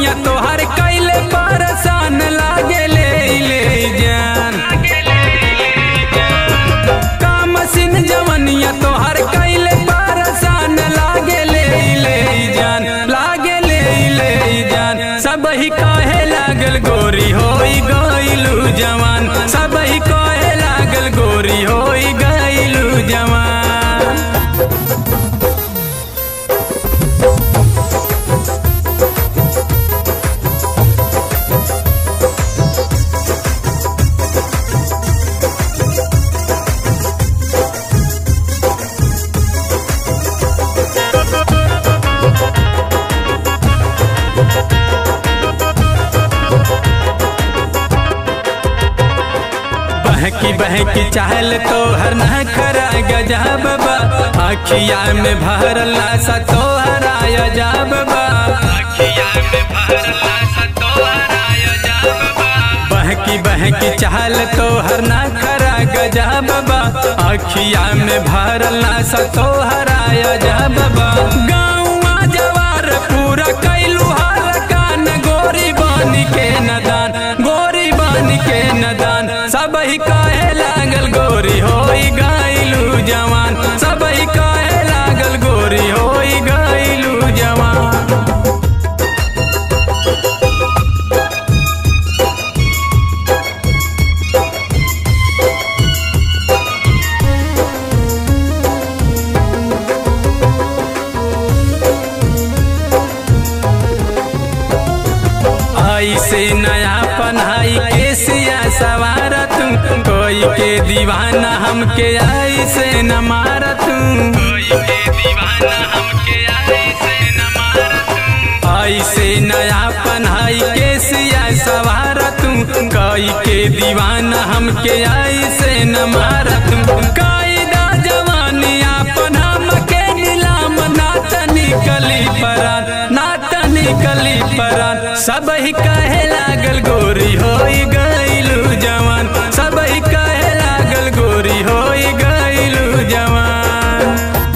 जवनिया तोहर कैले परेशान लागे ले ले जान काम सिन जवनिया तोहर कैले परेशान लागे ले ले जान लागे ले ले जान सब ही काहे लागल गोरी होई गइलू जवान सब ही काहे लागल गोरी होई गइलू जवान बहकी बहकी चाहल तो हर न खरा गजब बा अखिया में भरल सा तो हराया जाब बा बहकी बहकी चाहल तो हर न खरा गजब बा अखिया में भरल सा तो हराया जाब बा गाँवा जवार पूरा कैलू हाल कान गोरी बानी के नदान गोरी बानी के नदान सब ही काहे लागल गोरी होई गइलू जवान सब ही काहे लागल गोरी होई गइलू जवान आई से नया पन्हाई के सिया सवार तू कोई के दीवाना हमके आई से न मार तू आई से नया पन्हाई के सिया सवार तू कोई के दीवाना हमके आई से न मार तू कायदा जवानी अपन हमके नीलाम नाच निकली परान नाच निकली परान सब ही कहे लागल गोरी होई गइलू जवान सब ही कहे लागल गोरी होई गइलू जवान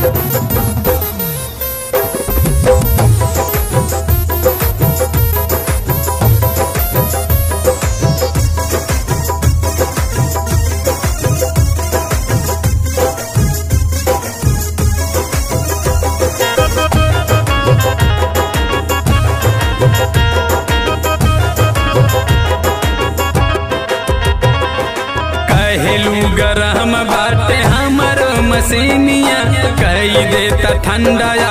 कहलू गरम बाटे हमर मसीनिया कही देता ठंडा